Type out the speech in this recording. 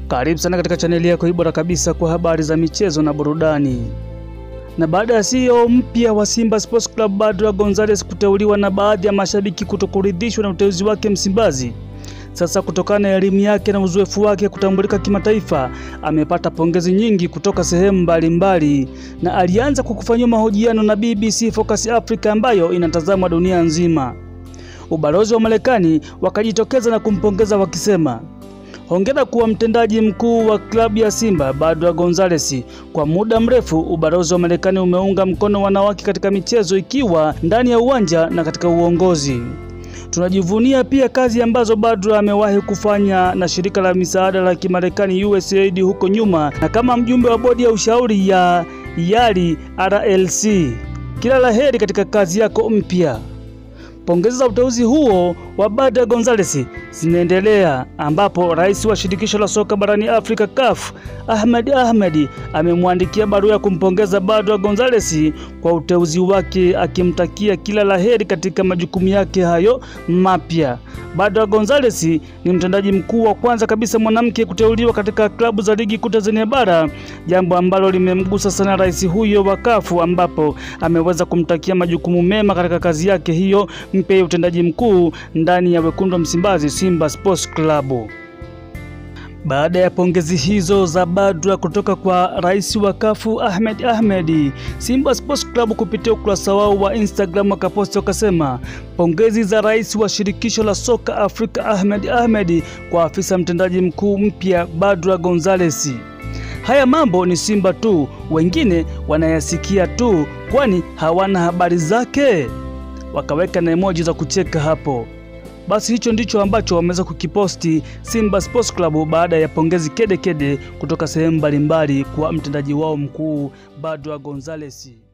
Karibu sana katika chaneli yako hii bora kabisa kwa habari za michezo na burudani. Na baada ya CEO mpya wa Simba Sports Club Badra Gonzales kuteuliwa na baadhi ya mashabiki kutokuridhishwa na uteuzi wake Msimbazi, sasa kutokana na elimu yake na uzoefu wake kutambulika kimataifa, amepata pongezi nyingi kutoka sehemu mbalimbali, na alianza kwa kufanyiwa mahojiano na BBC Focus Africa ambayo inatazamwa dunia nzima. Ubalozi wa Marekani wakajitokeza na kumpongeza wakisema Hongera kuwa mtendaji mkuu wa klabu ya Simba Badra Gonzales. Kwa muda mrefu ubalozi wa Marekani umeunga mkono wanawake katika michezo ikiwa ndani ya uwanja na katika uongozi. Tunajivunia pia kazi ambazo Badra amewahi kufanya na shirika la misaada la Kimarekani USAID huko nyuma na kama mjumbe wa bodi ya ushauri ya YALI RLC. Kila la heri katika kazi yako mpya. Pongezi za uteuzi huo wa Badra Gonzales zinaendelea ambapo rais wa shirikisho la soka barani Afrika CAF Ahmed Ahmed amemwandikia barua ya kumpongeza Badra Gonzales kwa uteuzi wake akimtakia kila laheri katika majukumu yake hayo mapya. Badra Gonzales ni mtendaji mkuu wa kwanza kabisa mwanamke kuteuliwa katika klabu za ligi kuu Tanzania bara, jambo ambalo limemgusa sana rais huyo wa CAF ambapo ameweza kumtakia majukumu mema katika kazi yake hiyo mpya ya utendaji mkuu ndani ya wekundu wa Msimbazi Simba Sports Club. Baada ya pongezi hizo za Badra kutoka kwa rais wa kafu Ahmed Ahmed, Simba Sports Club kupitia ukurasa wao wa Instagram wakaposti wakasema, pongezi za rais wa shirikisho la soka Afrika Ahmed Ahmed kwa afisa mtendaji mkuu mpya Badra Gonzales. Haya mambo ni Simba tu, wengine wanayasikia tu, kwani hawana habari zake. Wakaweka na emoji za kucheka hapo. Basi hicho ndicho ambacho wameweza kukiposti Simba Sports Club baada ya pongezi kede kede kutoka sehemu mbalimbali kwa mtendaji wao mkuu Badra Gonzales.